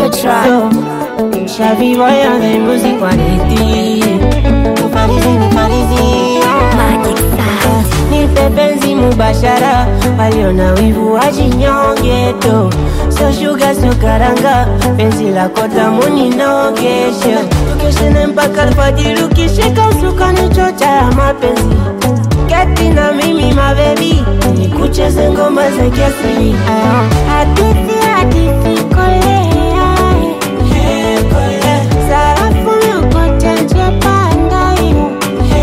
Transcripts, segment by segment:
the track. Shabby boy on the music quality. Nifalizi, nifalizi, oh. Magic sound. Nipe penzi mubashara, waliona wivu wajinyonge tu. So sugar, so karanga, penzi lako tamu ninogeshe. Tukeshene mpaka alfajiri, ukishika usukani chocha ya mapenzi. Keti na mimi mabebi, nikucheze ngoma za kiasili. Hadithi, hadithi, kolea. Sarafu yokote nje panda hiyo.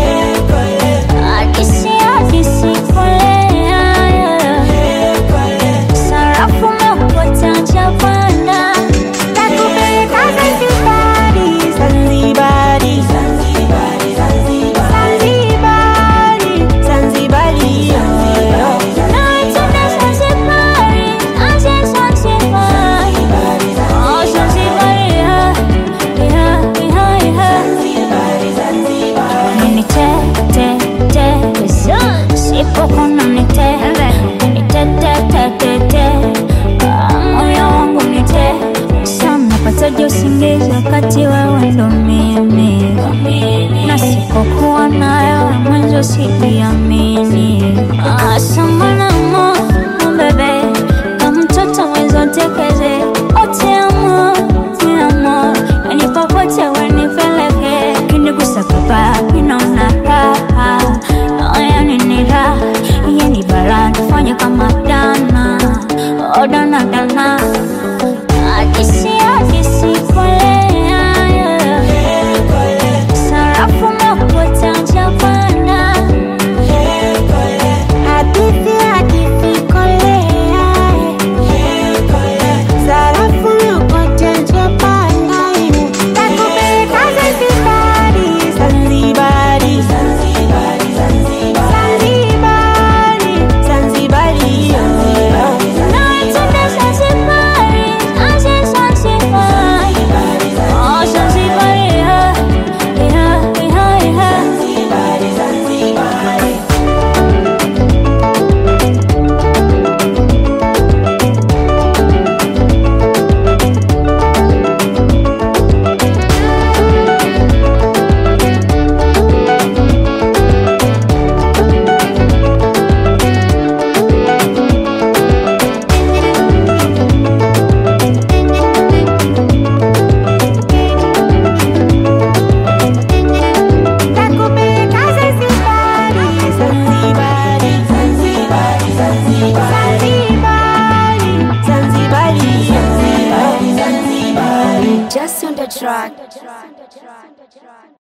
Akisi, akisi, kolea. Sarafu umekuta Japana. Takupeleka Zanzibari, Zanzibari, Zanzibari, Zanzibari, Zanzibari, oh, Naitunda Zanzibari, aje Zanzibari. Oh, Zanzibari, yeah, yeah, yeah, yeah. Nini te, te, te, sipokona ni te, ni te, te, te, te, te. Ah, moyo wangu ni te, sana pataje usingizi wakati wewe ndo mimi na sipokuwa nayo mwanzo sijiamini. Ah, samana mo, mo bebe, kama mtoto mwenzo tekeze, ote amo, te amo, yani popote wanipeleke, kinigusa kubaya, ninaona raha, oh, yani ni raha, yani bara, nifanye kama dana, oh, dana, dana. Akisi, akisi, kolea, Sarafu umekuta Japana. hadithi, hadithi, kolea. Sarafu yokote nje panda hiyo. Takupeleka Zanzibari, Zanzibari, Zanzibari, Zanzibari, oh, Naitunda Zanzibari, aje Zanzibari. Oh, Zanzibari, yeah, yeah, yeah, yeah. Takupeleka Zanzibari, Zanzibari, Zanzibari, Zanzibari, Zanzibari, Zanzibari, Zanzibari. Just on the track.